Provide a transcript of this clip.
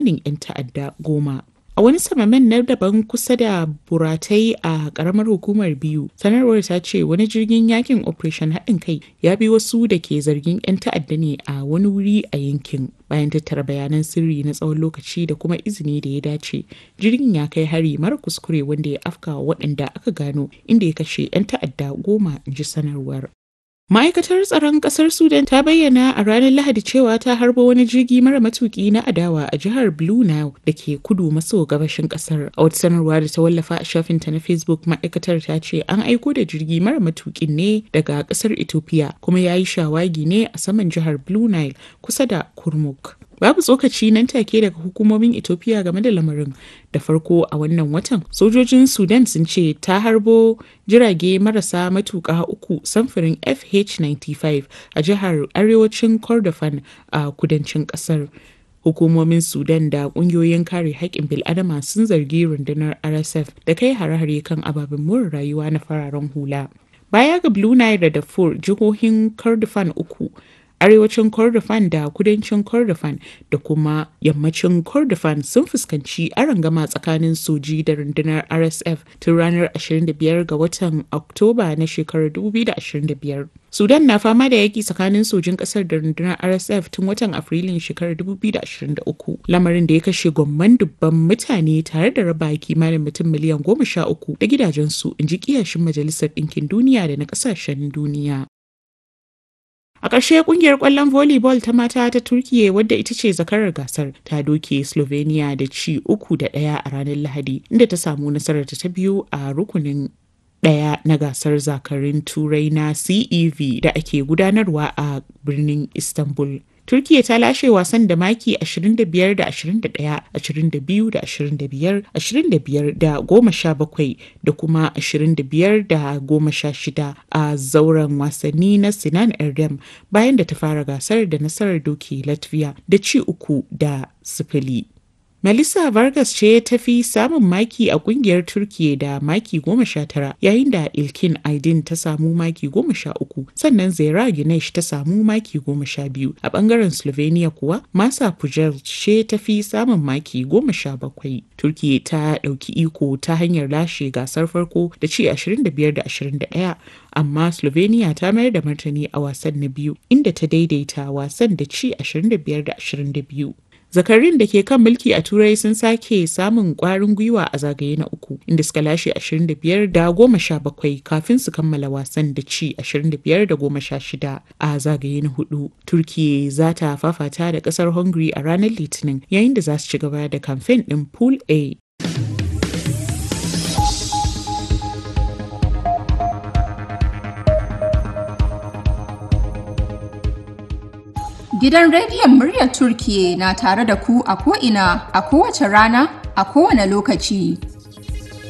'yan ta'adda goma. A wani samamen na daban kusa da buratai a karamar hukumar biyu, sanarwar ta ce wani jirgin yakin Operation haɗin kai ya bi wasu da ke zargin 'yan ta'adda ne a wani wuri a yankin. Bayan tattara bayanan sirri na tsawon lokaci da kuma izini da ya dace, jirgin ya kai hari mara kuskure wanda ya afka wa waɗanda aka gano inda ya kashe 'yan ta'adda goma, in ji sanarwar. Ma'aikatar tsaron ƙasar Sudan ta bayyana a ranar Lahadi cewa ta harbo wani jirgi mara matuki na adawa a jihar Blue Nile da ke kudu maso gabashin ƙasar. A wata sanarwa da ta wallafa a shafinta na Facebook ma'aikatar ta ce an aiko da jirgi mara matukin ne daga ƙasar Ethiopia kuma ya yi shawagi ne a saman jihar Blue Nile kusa da Kurmuk. Babu tsokaci nan take daga hukumomin Ethiopia game da lamarin. Da farko a wannan watan, sojojin Sudan sun ce ta harbo jirage marasa matuƙa uku samfurin FH-95 a jihar arewacin Kordofan a kudancin ƙasar. Hukumomin Sudan da ƙungiyoyin kare haƙƙin bil'adama sun zargi rundunar RSF da kai hare-hare kan ababen more rayuwa na fararen hula. Baya ga Blue Nile da Darfur, jihohin Kordofan uku arewacin kordofan da kudancin kordofan da kuma yammacin kordofan sun fuskanci arangama tsakanin soji da rundunar rsf tun ranar 25 ga watan oktoba na shekarar 2025 sudan na fama da yaki tsakanin sojin kasar da rundunar rsf tun watan afrilun shekarar 2023 lamarin da ya kashe gwamman dubban mutane tare da raba kimanin mutum miliyan goma sha uku da gidajensu in ji kiyashin majalisar ɗinkin duniya da na ƙasashen duniya A ƙarshe ƙungiyar ƙwallon volleyball ta mata ta Turkiyya wadda ita ce zakarar gasar ta doke Slovenia da ci uku da ɗaya a ranar Lahadi inda ta samu nasarar ta biyu a rukunin ɗaya na gasar zakarin turai na CEV da ake gudanarwa a birnin Istanbul. Turkiyya ta lashe wasan da maki 25 da 21, 22 da 25, 25 da 17 da kuma 25 da 16 a zauren wasanni na Sinan Erdem bayan da ta fara gasar da nasarar doki Latvia da ci uku da sifili. Melissa Vargas ce ta fi samun maki a kungiyar Turkiyya da maki goma sha tara yayin da Ilkin Aydin ta samu maki goma sha uku sannan Zera Gunesh ta samu maki goma sha biyu a bangaren Slovenia kuwa Masa Pujel ce ta fi samun maki goma sha bakwai. Turkiyya ta ɗauki iko ta hanyar lashe gasar farko da ci 25 da 21 amma Slovenia ta mayar da martani a wasan na biyu inda ta daidaita wasan da ci 25 da 22. zakarin da ke kan mulki a turai sun sake samun kwarin gwiwa a zagaye na uku inda suka lashe 25 da goma sha bakwai kafin su kammala wasan da ci 25 da goma sha shida a zagaye na hudu turkiya za ta fafata da kasar hungary a ranar litinin yayin da za su ci gaba da kamfen din pool a Gidan rediyon muryar Turkiye na tare da ku a ko'ina a kowace rana a kowane lokaci.